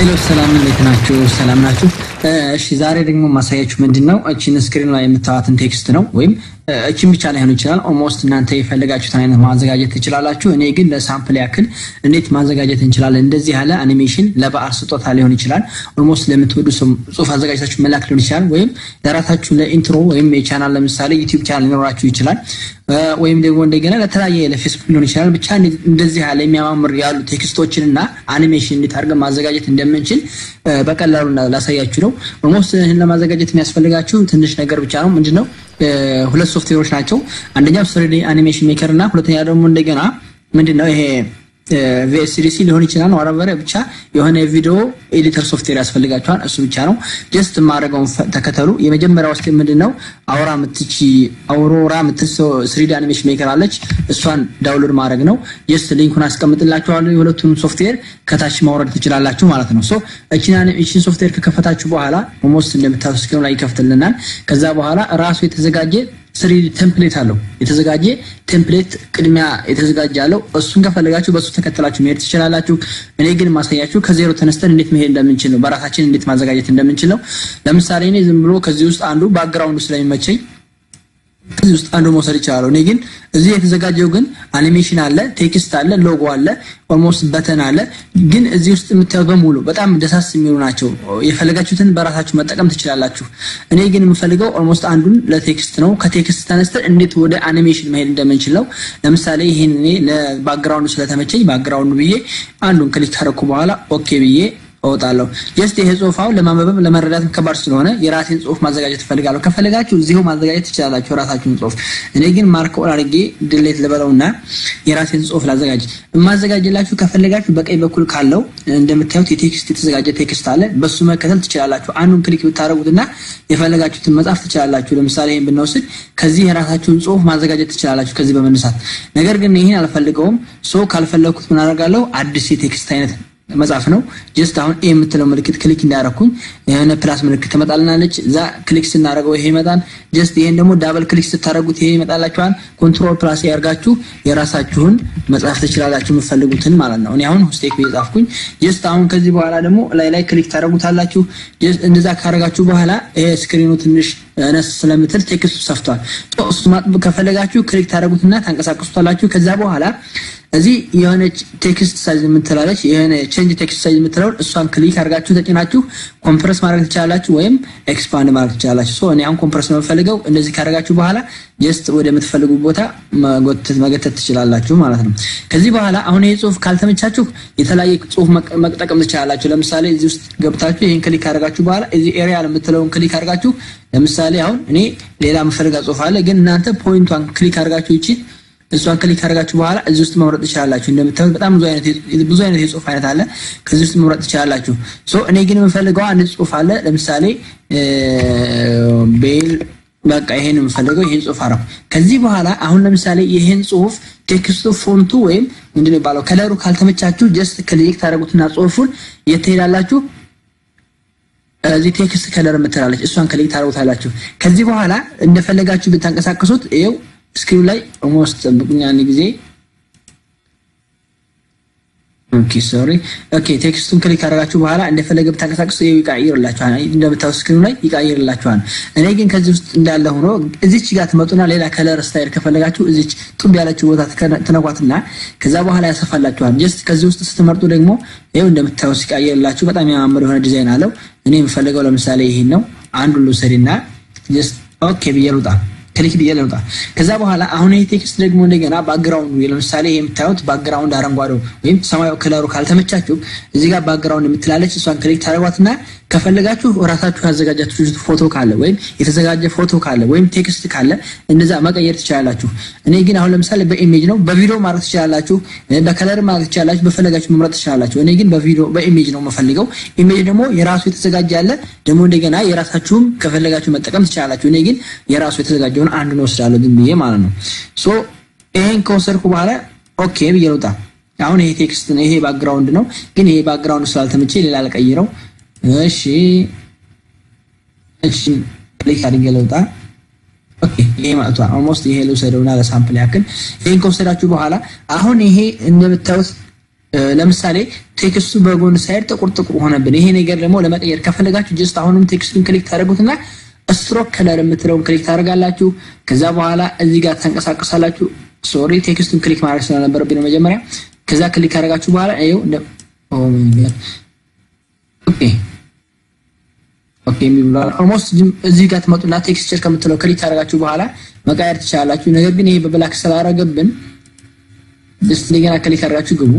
ሄሎ ሰላም፣ እንዴት ናችሁ? ሰላም ናችሁ? እሺ ዛሬ ደግሞ ማሳያችሁ ምንድን ነው እቺን ስክሪን ላይ የምታዋትን ቴክስት ነው ወይም እችን ብቻ ላይሆን ይችላል። ኦልሞስት እናንተ የፈለጋችሁትን አይነት ማዘጋጀት ትችላላችሁ። እኔ ግን ለሳምፕል ያክል እንዴት ማዘጋጀት እንችላለን፣ እንደዚህ ያለ አኒሜሽን ለበዓል ስጦታ ሊሆን ይችላል። ኦልሞስት ለምትወዱ ጽሁፍ አዘጋጅታችሁ መላክ ሊሆን ይችላል። ወይም ለራሳችሁ ለኢንትሮ ወይም የቻናል ለምሳሌ ዩቲዩብ ቻናል ሊኖራችሁ ይችላል። ወይም ደግሞ እንደገና ለተለያየ ለፌስቡክ ሊሆን ይችላል። ብቻ እንደዚህ ያለ የሚያማምር ያሉ ቴክስቶችን እና አኒሜሽን እንዴት አድርገን ማዘጋጀት እንደምንችል በቀላሉ ላሳያችሁ ነው። ኦልሞስት ይህን ለማዘጋጀት የሚያስፈልጋችሁ ትንሽ ነገር ብቻ ነው። ምንድነው ሁለት ሶፍትዌሮች ናቸው። አንደኛው ስሪዲ አኒሜሽን ሜከር እና ሁለተኛ ደግሞ እንደገና ምንድነው ይሄ ቪኤስዲሲ ሊሆን ይችላል። ወረበረ ብቻ የሆነ ቪዲዮ ኤዲተር ሶፍትዌር ያስፈልጋቸዋል። እሱ ብቻ ነው። ጀስት የማደርገውን ተከተሉ። የመጀመሪያው ውስጥ ምንድነው አውራ ምትቺ አውሮራ ምትሶ ስሪዲ አኒሜሽን ሜከር አለች። እሷን ዳውንሎድ ማድረግ ነው። ጀስት ሊንኩን አስቀምጥላችኋለሁ። የሁለቱንም ሶፍትዌር ከታች ማውረድ ትችላላችሁ ማለት ነው። ሶ እቺን ሶፍትዌር ከከፈታችሁ በኋላ ኦልሞስት እንደምታዩት ስክሪኑ ላይ ይከፍትልናል። ከዛ በኋላ ራሱ የተዘጋጀ ስሪዲ ቴምፕሌት አለው። የተዘጋጀ ቴምፕሌት ቅድሚያ የተዘጋጀ አለው። እሱን ከፈለጋችሁ በሱ ተከተላችሁ መሄድ ትችላላችሁ። እኔ ግን ማሳያችሁ ከዜሮ ተነስተን እንዴት መሄድ እንደምንችል ነው። በራሳችን እንዴት ማዘጋጀት እንደምንችል ነው። ለምሳሌ እኔ ዝም ብሎ ከዚህ ውስጥ አንዱ ባክግራውንዱ ስለሚመቸኝ ከዚህ ውስጥ አንዱ መውሰድ ይችላል። እኔ ግን እዚህ የተዘጋጀው ግን አኒሜሽን አለ፣ ቴክስት አለ፣ ሎጎ አለ፣ ኦልሞስት በተን አለ። ግን እዚህ ውስጥ የምታዩት በሙሉ በጣም ደሳስ የሚሉ ናቸው። የፈለጋችሁትን በራሳችሁ መጠቀም ትችላላችሁ። እኔ ግን የምፈልገው ኦልሞስት አንዱን ለቴክስት ነው። ከቴክስት ተነስተን እንዴት ወደ አኒሜሽን መሄድ እንደምንችል ነው። ለምሳሌ ይሄን እኔ ለባክግራውንዱ ስለተመቸኝ ባክግራውንዱ ብዬ አንዱን ክሊክ ካረኩ በኋላ ኦኬ ብዬ እወጣለሁ። ጀስት ይሄ ጽሁፍ አሁን ለማንበብም ለመረዳትም ከባድ ስለሆነ የራሴን ጽሁፍ ማዘጋጀት እፈልጋለሁ። ከፈለጋችሁ እዚሁ ማዘጋጀት ትችላላችሁ የራሳችሁን ጽሁፍ። እኔ ግን ማርክ ኦል አድርጌ ድሌት ልበለውና የራሴን ጽሁፍ ላዘጋጅ። የማዘጋጅላችሁ ከፈለጋችሁ በቀኝ በኩል ካለው እንደምታዩት የቴክስት የተዘጋጀ ቴክስት አለ። በሱ መከተል ትችላላችሁ። አንዱን ክሊክ ብታደርጉትና የፈለጋችሁትን መጻፍ ትችላላችሁ። ለምሳሌ ይሄን ብንወስድ ከዚህ የራሳችሁን ጽሁፍ ማዘጋጀት ትችላላችሁ ከዚህ በመነሳት ነገር ግን ይሄን አልፈልገውም። ሶ ካልፈለኩት ምን አደርጋለሁ? አዲስ የቴክስት አይነት መጽሐፍ ነው። ጀስት አሁን ኤ የምትለው ምልክት ክሊክ እንዳያረኩኝ የሆነ ፕላስ ምልክት ትመጣልናለች። እዛ ክሊክ ስናደርገው ይሄ ይመጣል። ጀስት ይሄን ደግሞ ዳብል ክሊክ ስታደርጉት ይሄ ይመጣላችኋል። ኮንትሮል ፕላስ ያርጋችሁ የራሳችሁን መጽሐፍ ትችላላችሁ የምትፈልጉትን ማለት ነው። እኔ አሁን ስቴክ ብዬ ጻፍኩኝ። ጀስት አሁን ከዚህ በኋላ ደግሞ ላይ ላይ ክሊክ ታደርጉታላችሁ። እንደዛ ካደረጋችሁ በኋላ ይሄ ስክሪኑ ትንሽ ነስ ስለምትል ቴክስቱ ሰፍቷል። እሱ ማጥብ ከፈለጋችሁ ክሊክ ታደርጉትና ታንቀሳቀሱታላችሁ። ከዛ በኋላ እዚህ የሆነች ቴክስት ሳይዝ የምትላለች የሆነ ቼንጅ ቴክስት ሳይዝ የምትለውን እሷን ክሊክ አድርጋችሁ ተጭናችሁ ኮምፕረስ ማድረግ ትችላላችሁ፣ ወይም ኤክስፓንድ ማድረግ ትችላላችሁ። ሶ እኔ አሁን ኮምፕረስ ነው የምፈልገው። እንደዚህ ካደረጋችሁ በኋላ ጀስት ወደ የምትፈልጉ ቦታ መገተት ትችላላችሁ ማለት ነው። ከዚህ በኋላ አሁን ይሄ ጽሁፍ ካልተመቻችሁ የተለያየ ጽሁፍ መጠቀም ትችላላችሁ። ለምሳሌ እዚህ ውስጥ ገብታችሁ ይሄን ክሊክ ካደረጋችሁ በኋላ እዚህ ኤሪያል የምትለውን ክሊክ አድርጋችሁ ለምሳሌ አሁን እኔ ሌላ የምፈልጋ ጽሁፍ አለ፣ ግን እናንተ ፖይንቷን ክሊክ አድርጋችሁ ይቺ እሷን ክሊክ ካደረጋችሁ በኋላ እዚህ ውስጥ መምረጥ ትችላላችሁ። እንደምታዩት በጣም ብዙ አይነት ብዙ አይነት የጽሁፍ አይነት አለ። ከዚህ ውስጥ መምረጥ ትችላላችሁ። ሶ እኔ ግን የምፈልገው አንድ ጽሁፍ አለ። ለምሳሌ ቤል በቃ ይሄን የምፈልገው ይሄን ጽሁፍ አረኩ። ከዚህ በኋላ አሁን ለምሳሌ ይሄን ጽሁፍ ቴክስቱ ፎንቱ ወይም ምንድነው የሚባለው ከለሩ ካልተመቻችሁ ጀስት ክሊክ ታደርጉትና ጽሁፉን የት ትሄዳላችሁ? እዚህ ቴክስት ከለር የምትላለች እሷን ክሊክ ታደርጉታላችሁ። ከዚህ በኋላ እንደፈለጋችሁ ብታንቀሳቀሱት ይኸው ስክሪኑ ላይ ኦልሞስት ጠብቁኝ አንድ ጊዜ። ኦኬ ሶሪ ኦኬ። ቴክስቱን ክሊክ ካደረጋችሁ በኋላ እንደፈለገ ብታንቀሳቅሱ ይቀይርላችኋል። እንደምታዩት ስክሪኑ ላይ ይቀይርላችኋል። እኔ ግን ከዚህ ውስጥ እንዳለ ሆኖ እዚች ጋር ትመጡና ሌላ ከለር ስታይል ከፈለጋችሁ እዚች ጡብ ያለችው ቦታ ትነኳትና ከዛ በኋላ ያሰፋላችኋል። ጀስት ከዚህ ውስጥ ስትመርጡ ደግሞ ይኸው እንደምታዩት ሲቀይርላችሁ በጣም የሚያማምር የሆነ ዲዛይን አለው። እኔ የምፈልገው ለምሳሌ ይሄን ነው። አንዱን ልውሰድና ጀስት ኦኬ ብዬ ልውጣ ክሊክ ብዬ ልውጣ። ከዛ በኋላ አሁን ይሄ ቴክስት ደግሞ እንደገና ባክግራውንዱ ለምሳሌ የምታዩት ባክግራውንድ አረንጓዴው ወይም ሰማያዊ ከለሩ ካልተመቻችሁ እዚህ ጋር ባክግራውንድ የምትላለች እሷን ክሊክ ታደርጓትና ከፈለጋችሁ እራሳችሁ ያዘጋጃችሁ ፎቶ ካለ ወይም የተዘጋጀ ፎቶ ካለ ወይም ቴክስት ካለ እንደዛ መቀየር ትችላላችሁ። እኔ ግን አሁን ለምሳሌ በኢሜጅ ነው፣ በቪዲዮ ማድረግ ትችላላችሁ፣ በከለር ማድረግ ትችላላችሁ፣ በፈለጋችሁ መምረጥ ትችላላችሁ። እኔ ግን በቪዲዮ በኢሜጅ ነው የምፈልገው። ኢሜጅ ደግሞ የራሱ የተዘጋጀ አለ፣ ደግሞ እንደገና የራሳችሁም ከፈለጋችሁ መጠቀም ትችላላችሁ። እኔ ግን የራሱ የተዘጋጀውን አንዱን ወስዳለሁ ግን ብዬ ማለት ነው። ሶ ይሄን ከወሰድኩ በኋላ ኦኬ ብዬ ልውጣ። አሁን ይሄ ቴክስት ነው፣ ይሄ ባክግራውንድ ነው። ግን ይሄ ባክግራውንድ ስላልተመቼ ሌላ ልቀይረው። እሺ እሺ ክሊክ አድርጌ ልውጣ። ኦኬ ይሄ መጥቷል። ኦልሞስት ይሄ ልውሰደውና ለሳምፕል ያክል ይሄን ከወሰዳችሁ በኋላ አሁን ይሄ እንደምታዩት ለምሳሌ ቴክስቱ በጎን ሳይድ ጥቁር ጥቁር ሆነብን። ይሄ ነገር ደግሞ ለመቀየር ከፈለጋችሁ ጀስት አሁንም ቴክስቱን ክሊክ ታደርጉትና ስትሮክ ከለር የምትለውን ክሊክ ታደርጋላችሁ። ከዛ በኋላ እዚህ ጋር ተንቀሳቀሳላችሁ። ሶሪ ቴክስቱን ክሊክ ማድረግ ስለነበረብኝ ነው መጀመሪያ። ከዛ ክሊክ ካደረጋችሁ በኋላ ይኸው ኦኬ ኦኬ የሚብሏል ኦልሞስት እዚህ ጋር ትመጡና ቴክስቸር ከምትለው ክሊክ ካደረጋችሁ በኋላ መቃየር ትችላላችሁ። ነገር ግን ይሄ በብላክ ስላደረገብን ጀስት እንደገና ክሊክ አድርጋችሁ ግቡ።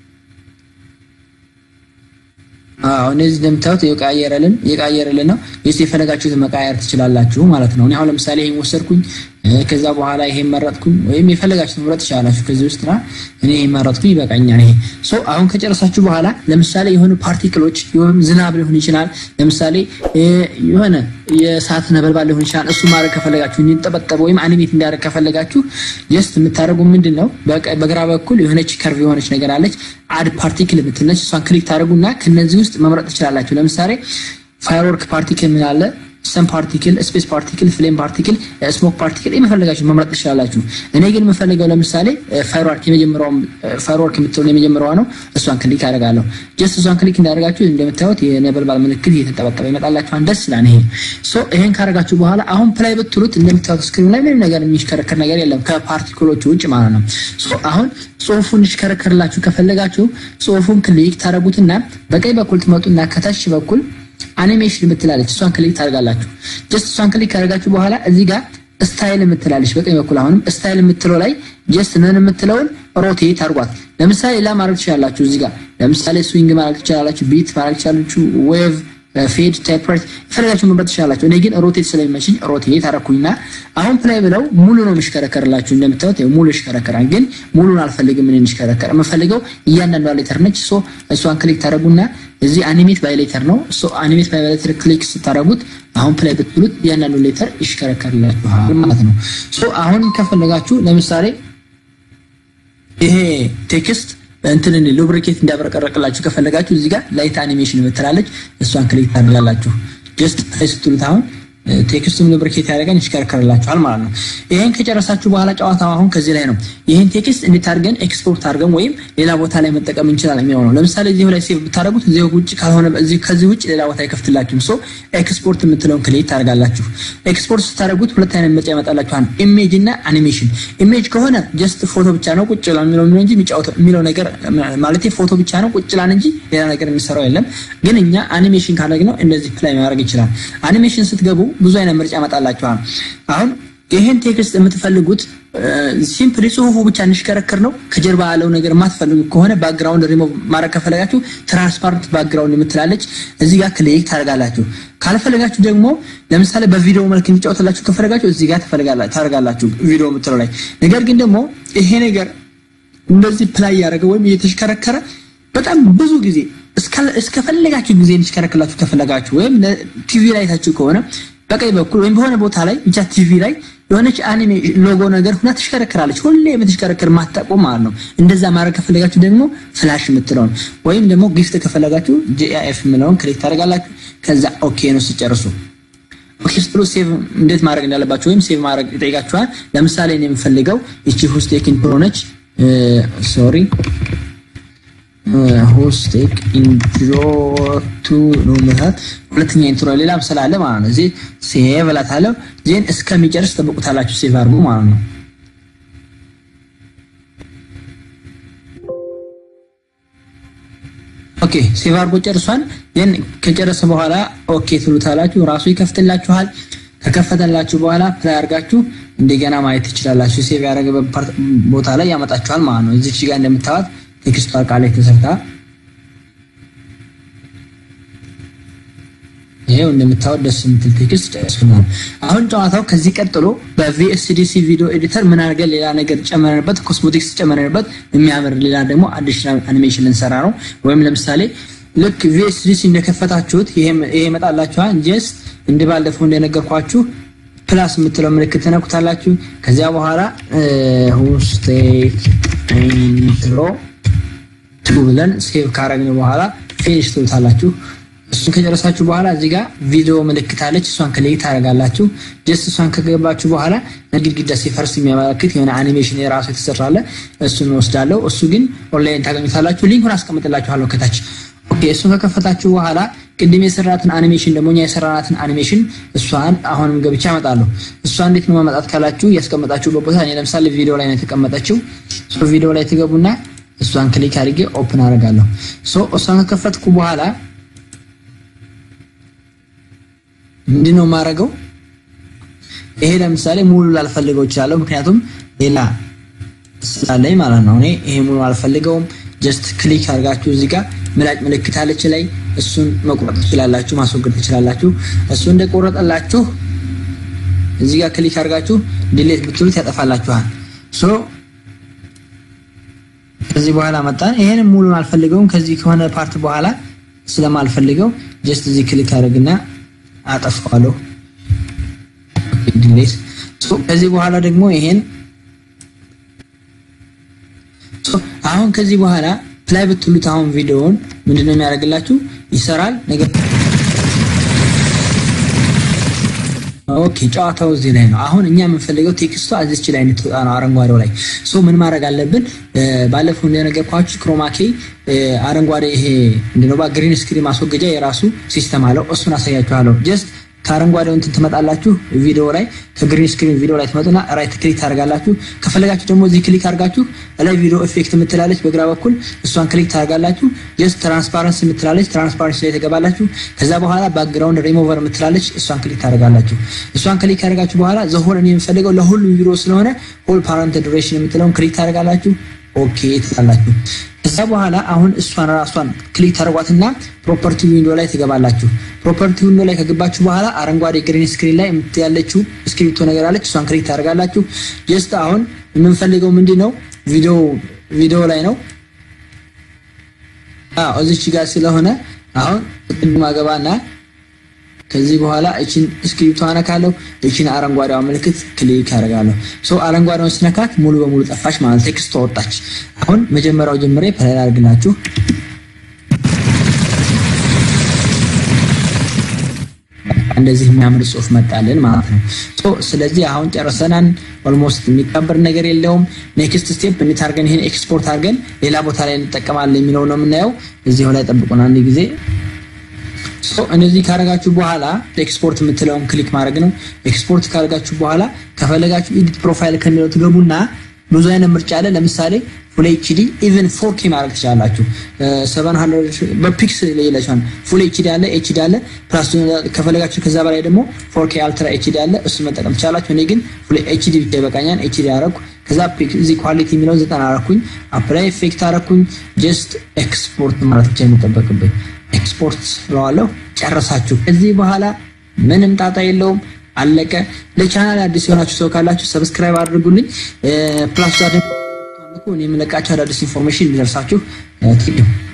አዎ እነዚህ እንደምታዩት የቀያየረልን የቀያየረልን ነው። ስ የፈለጋችሁትን መቃየር ትችላላችሁ ማለት ነው። እኔ አሁን ለምሳሌ ይሄን ወሰድኩኝ፣ ከዛ በኋላ ይሄን መረጥኩኝ፣ ወይም የፈለጋችሁትን መምረጥ ትችላላችሁ ከዚህ ውስጥ ና እኔ ይሄን መረጥኩኝ ይበቃኛል። ይሄ ሶ አሁን ከጨረሳችሁ በኋላ ለምሳሌ የሆኑ ፓርቲክሎች ወይም ዝናብ ሊሆን ይችላል፣ ለምሳሌ የሆነ የእሳት ነበልባል ሊሆን ይችላል። እሱ ማድረግ ከፈለጋችሁ እንዲጠበጠበ ወይም አኒሜት እንዲያደርግ ከፈለጋችሁ ጀስት የምታደርጉ ምንድን ነው በግራ በኩል የሆነች ከርቭ የሆነች ነገር አለች አድ ፓርቲክል የምትለች እሷን ክሊክ ታደርጉና ከነዚህ ውስጥ መምረጥ ትችላላችሁ። ለምሳሌ ፋየርወርክ ፓርቲክል ምን አለ ሰም ፓርቲክል፣ ስፔስ ፓርቲክል፣ ፍሌም ፓርቲክል፣ ስሞክ ፓርቲክል የመፈለጋችሁ መምረጥ ትችላላችሁ። እኔ ግን የምፈልገው ለምሳሌ ፋየርወርክ የመጀመሪያው ፋየርወርክ የምትለው የመጀመሪያዋ ነው። እሷን ክሊክ አደርጋለሁ። ጀስት እሷን ክሊክ እንዳደርጋችሁ እንደምታዩት የነበልባል ምልክት እየተንጠበጠበ ይመጣላችኋል። ደስ ይላል። ይሄ ሶ ይሄን ካደረጋችሁ በኋላ አሁን ፕላይ ብትሉት እንደምታዩት ስክሪን ላይ ምንም ነገር የሚሽከረከር ነገር የለም ከፓርቲክሎቹ ውጭ ማለት ነው። ሶ አሁን ጽሁፉን እንዲሽከረከርላችሁ ከፈለጋችሁ ጽሁፉን ክሊክ ታደርጉትና በቀኝ በኩል ትመጡና ከታች በኩል አኒሜሽን የምትላለች እሷን ክሊክ ታደርጋላችሁ። ጀስት እሷን ክሊክ ካደርጋችሁ በኋላ እዚህ ጋር ስታይል የምትላለች በቀኝ በኩል አሁንም ስታይል የምትለው ላይ ጀስት ምን የምትለውን ሮቴት አድርጓት። ለምሳሌ ሌላ ማድረግ ትችላላችሁ። እዚህ ጋር ለምሳሌ ስዊንግ ማድረግ ትችላላችሁ፣ ቢት ማድረግ ትችላላችሁ፣ ዌቭ ፌድ ታይፕራይት የፈለጋችሁ መምረጥ ትችላላችሁ። እኔ ግን ሮቴት ስለሚመችኝ ሮቴት አደረኩኝና አሁን ፕላይ ብለው ሙሉ ነው የሚሽከረከርላችሁ። እንደምታዩት ሙሉ ይሽከረከራል። ግን ሙሉን አልፈልግም። ምን እንዲሽከረከር የምፈልገው እያንዳንዷ ሌተር ነች። ሶ እሷን ክሊክ ታደረጉና እዚህ አኒሜት ባይ ሌተር ነው። ሶ አኒሜት ባይ ሌተር ክሊክ ስታደረጉት አሁን ፕላይ ብትሉት እያንዳንዱ ሌተር ይሽከረከርላችኋል ማለት ነው። ሶ አሁን ከፈለጋችሁ ለምሳሌ ይሄ ቴክስት እንትን ሉብሪኬት እንዲያብረቀረቅላችሁ ከፈለጋችሁ እዚህ ጋር ላይት አኒሜሽን የምትላለች እሷን ክሊክ ታደርጋላችሁ። ጀስት ስትሉት አሁን ቴክስቱም ሉብሪኬት ያደርገን ይሽከረከርላችኋል ማለት ነው። ይሄን ከጨረሳችሁ በኋላ ጨዋታው አሁን ከዚህ ላይ ነው። ይህን ቴክስት እንዴት አድርገን ኤክስፖርት አድርገን ወይም ሌላ ቦታ ላይ መጠቀም እንችላለን የሚለው ነው። ለምሳሌ እዚሁ ላይ ሴቭ ብታደርጉት እዚሁ ውጭ ካልሆነ ከዚህ ውጭ ሌላ ቦታ አይከፍትላችሁም። ሶ ኤክስፖርት የምትለውን ክሊክ ታደርጋላችሁ። ኤክስፖርት ስታደርጉት ሁለት አይነት ምርጫ ይመጣላችኋል፣ ኢሜጅ እና አኒሜሽን። ኢሜጅ ከሆነ ጀስት ፎቶ ብቻ ነው ቁጭ ብላ የሚለው እንጂ የሚጫወተው የሚለው ነገር ማለት ፎቶ ብቻ ነው ቁጭ ብላን እንጂ ሌላ ነገር የሚሰራው የለም። ግን እኛ አኒሜሽን ካደረግነው እንደዚህ ፕላይ ማድረግ ይችላል። አኒሜሽን ስትገቡ ብዙ አይነት ምርጫ ያመጣላችኋል። አሁን ይህን ቴክስት የምትፈልጉት ሲምፕሊ ጽሁፉ ብቻ እንዲሽከረከር ነው። ከጀርባ ያለው ነገር የማትፈልጉ ከሆነ ባክግራውንድ ሪሞቭ ማድረግ ከፈለጋችሁ ትራንስፓረንት ባክግራውንድ የምትላለች እዚህ ጋር ክሊክ ታደርጋላችሁ። ካልፈለጋችሁ ደግሞ ለምሳሌ በቪዲዮ መልክ እንዲጫወትላችሁ ከፈለጋችሁ እዚህ ጋር ታደርጋላችሁ ቪዲዮ የምትለው ላይ። ነገር ግን ደግሞ ይሄ ነገር እንደዚህ ፕላይ ያደረገ ወይም እየተሽከረከረ በጣም ብዙ ጊዜ እስከፈለጋችሁ ጊዜ እንዲሽከረክላችሁ ከፈለጋችሁ ወይም ቲቪ ላይ ታችሁ ከሆነ በቀኝ በኩል ወይም በሆነ ቦታ ላይ ብቻ ቲቪ ላይ የሆነች አኒሜ ሎጎ ነገር ሁና ትሽከረከራለች። ሁሌ የምትሽከረከር ማታቆም ማለት ነው። እንደዛ ማድረግ ከፈለጋችሁ ደግሞ ፍላሽ የምትለውን ወይም ደግሞ ጊፍት ከፈለጋችሁ ጂአይኤፍ የምለውን ክሊክ ታደርጋላችሁ። ከዛ ኦኬ ነው ስጨርሱ ኦኬ ስትሉ ሴቭ እንዴት ማድረግ እንዳለባችሁ ወይም ሴቭ ማድረግ ይጠይቃችኋል። ለምሳሌ እኔ የምፈልገው እቺ ሁስቴክ ኢንትሮ ነች። ሶሪ ሁስቴክ ኢንትሮ ቱ ነው ማለት ሁለተኛ ኢንትሮ ሌላ ምሳሌ አለ ማለት ነው። እዚህ ሴቭ እላታለሁ። ዜን እስከሚጨርስ ጠብቁታላችሁ። ሴቭ አድርጉ ማለት ነው። ኦኬ ሴቭ አድርጎ ጨርሷል። ዜን ከጨረሰ በኋላ ኦኬ ትሉታላችሁ። ራሱ ይከፍትላችኋል። ከከፈተላችሁ በኋላ ፕላይ አድርጋችሁ እንደገና ማየት ትችላላችሁ። ሴቭ ያደረገበት ቦታ ላይ ያመጣችኋል ማለት ነው። እዚች ጋር እንደምታዩት ቴክስቷ ቃል ላይ ተሰርታ ይሄው እንደምታዩት ደስ የምትል ቴክስት ጨርሰናል። አሁን ጨዋታው ከዚህ ቀጥሎ በቪኤስዲሲ ቪዲዮ ኤዲተር ምን አድርገን ሌላ ነገር ጨመረንበት፣ ኮስሞቲክስ ጨመረንበት፣ የሚያምር ሌላ ደግሞ አዲሽናል አኒሜሽን ልንሰራ ነው። ወይም ለምሳሌ ልክ ቪኤስዲሲ እንደከፈታችሁት ይሄ ይመጣላችኋል። ጀስት እንደ ባለፈው እንደነገርኳችሁ ፕላስ የምትለው ምልክት ተነኩታላችሁ። ከዚያ በኋላ ሁስቴክ ኢንትሮ ቱ ብለን ሴቭ ካረግን በኋላ ፊኒሽ ትሉታላችሁ። እሱን ከጨረሳችሁ በኋላ እዚህ ጋር ቪዲዮ ምልክት አለች። እሷን ክሊክ ታደርጋላችሁ። ጀስት እሷን ከገባችሁ በኋላ ግድግዳ ሲፈርስ የሚያመለክት የሆነ አኒሜሽን የራሱ የተሰራለ እሱን ወስዳለሁ። እሱ ግን ኦንላይን ታገኙታላችሁ። ሊንኩን አስቀምጥላችኋለሁ ከታች። ኦኬ እሱን ከከፈታችሁ በኋላ ቅድም የሰራትን አኒሜሽን ደግሞ እኛ የሰራናትን አኒሜሽን እሷን አሁንም ገብቻ አመጣለሁ። እሷ እንዴት ነው ማመጣት ካላችሁ ያስቀመጣችሁበት ቦታ እኔ ለምሳሌ ቪዲዮ ላይ ነው የተቀመጠችው። ሶ ቪዲዮ ላይ ትገቡና እሷን ክሊክ አድርጌ ኦፕን አደርጋለሁ። ሶ እሷን ከከፈትኩ በኋላ ምንድነው የማደርገው? ይሄ ለምሳሌ ሙሉ ላልፈልገው እችላለሁ፣ ምክንያቱም ሌላ ስላለኝ ማለት ነው። እኔ ይሄ ሙሉ አልፈልገውም። ጀስት ክሊክ አድርጋችሁ እዚህ ጋር ምላጭ ምልክት አለች ላይ እሱን መቁረጥ ትችላላችሁ፣ ማስወገድ ትችላላችሁ። እሱ እንደቆረጠላችሁ እዚህ ጋር ክሊክ አድርጋችሁ ዲሌት ብትሉት ያጠፋላችኋል። ሶ ከዚህ በኋላ መጣን። ይሄንን ሙሉን አልፈልገውም። ከዚህ ከሆነ ፓርት በኋላ ስለማልፈልገው ጀስት እዚህ ክሊክ አድርግና አጠፋዋለሁ። ዲሌት ከዚህ በኋላ ደግሞ ይሄን አሁን ከዚህ በኋላ ፕላይ ብትሉት አሁን ቪዲዮውን ምንድነው የሚያደርግላችሁ? ይሰራል። ነገር ኦኬ፣ ጨዋታው እዚህ ላይ ነው። አሁን እኛ የምንፈልገው ቴክስቷ እዚች ላይ እንድትወጣ ነው፣ አረንጓዴው ላይ። ሶ ምን ማድረግ አለብን? ባለፈው እንደነገርኳችሁ ክሮማኬ አረንጓዴ ይሄ ምንድነው ባ ግሪን ስክሪን ማስወገጃ የራሱ ሲስተም አለው። እሱን አሳያችኋለሁ። ጀስት ከአረንጓዴው እንትን ትመጣላችሁ ቪዲዮ ላይ ከግሪን ስክሪን ቪዲዮ ላይ ትመጡና ራይት ክሊክ ታደርጋላችሁ። ከፈለጋችሁ ደግሞ እዚህ ክሊክ አድርጋችሁ ላይ ቪዲዮ ኢፌክት የምትላለች በግራ በኩል እሷን ክሊክ ታደርጋላችሁ። ጀስት ትራንስፓረንስ የምትላለች ትራንስፓረንስ ላይ ትገባላችሁ። ከዛ በኋላ ባክግራውንድ ሪሞቨር የምትላለች እሷን ክሊክ ታደርጋላችሁ። እሷን ክሊክ ካደርጋችሁ በኋላ ዘሆል እኔ የምፈልገው ለሁሉም ቪዲዮ ስለሆነ ሆል ፓረንት ዱሬሽን የምትለውን ክሊክ ታደርጋላችሁ። ኦኬ ትላላችሁ። ከዛ በኋላ አሁን እሷን ራሷን ክሊክ ታደርጓትና ፕሮፐርቲ ዊንዶ ላይ ትገባላችሁ። ፕሮፐርቲ ዊንዶ ላይ ከገባችሁ በኋላ አረንጓዴ ግሪን ስክሪን ላይ ያለችው ስክሪፕቶ ነገር አለች። እሷን ክሊክ ታደርጋላችሁ። ጀስት አሁን የምንፈልገው ምንድን ነው? ቪዲዮ ቪዲዮ ላይ ነው። አዎ እዚች ጋር ስለሆነ አሁን ቅድም አገባና ከዚህ በኋላ እቺን ስክሪፕቶ አነካለሁ። እቺን አረንጓዴዋ ምልክት ክሊክ አደርጋለሁ። ሶ አረንጓዴውን ስነካት ሙሉ በሙሉ ጠፋች ማለት ቴክስት ወጣች። አሁን መጀመሪያው ጀምሬ ፕላይ አድርግላችሁ እንደዚህ የሚያምር ጽሁፍ መጣልን ማለት ነው። ሶ ስለዚህ አሁን ጨርሰናን ኦልሞስት የሚቀበር ነገር የለውም። ኔክስት ስቴፕ እንዴት አድርገን ይሄን ኤክስፖርት አድርገን ሌላ ቦታ ላይ እንጠቀማለን የሚለው ነው የምናየው። እዚሁ ላይ ጠብቁን አንድ ጊዜ እነዚህ ካረጋችሁ በኋላ ኤክስፖርት የምትለውን ክሊክ ማድረግ ነው። ኤክስፖርት ካረጋችሁ በኋላ ከፈለጋችሁ ኤዲት ፕሮፋይል ከሚለው ትገቡና ብዙ አይነት ምርጫ አለ። ለምሳሌ ፉል ኤችዲ ኢቨን ፎር ኬ ማድረግ ትችላላችሁ። 700 በፒክስል ይለቻል። ፉል ኤችዲ አለ፣ ኤችዲ አለ ፕላስ ከፈለጋችሁ ከዛ በላይ ደግሞ ፎር ኬ አልትራ ኤችዲ አለ። እሱን መጠቀም ትችላላችሁ። እኔ ግን ፉል ኤችዲ ብቻ ይበቃኛል። ኤችዲ አረኩ። ከዛ እዚህ ኳሊቲ የሚለውን ዘጠና አረኩኝ። አፕላይ ኢፌክት አረኩኝ። ጀስት ኤክስፖርት ማለት ብቻ የሚጠበቅብኝ ኤክስፖርት ስለዋለሁ። ጨረሳችሁ። ከዚህ በኋላ ምንም ጣጣ የለውም። አለቀ። ለቻናል አዲስ የሆናችሁ ሰው ካላችሁ ሰብስክራይብ አድርጉልኝ። ፕላስ ደግሞ እኔ የምለቃቸው አዳዲስ ኢንፎርሜሽን እንዲደርሳችሁ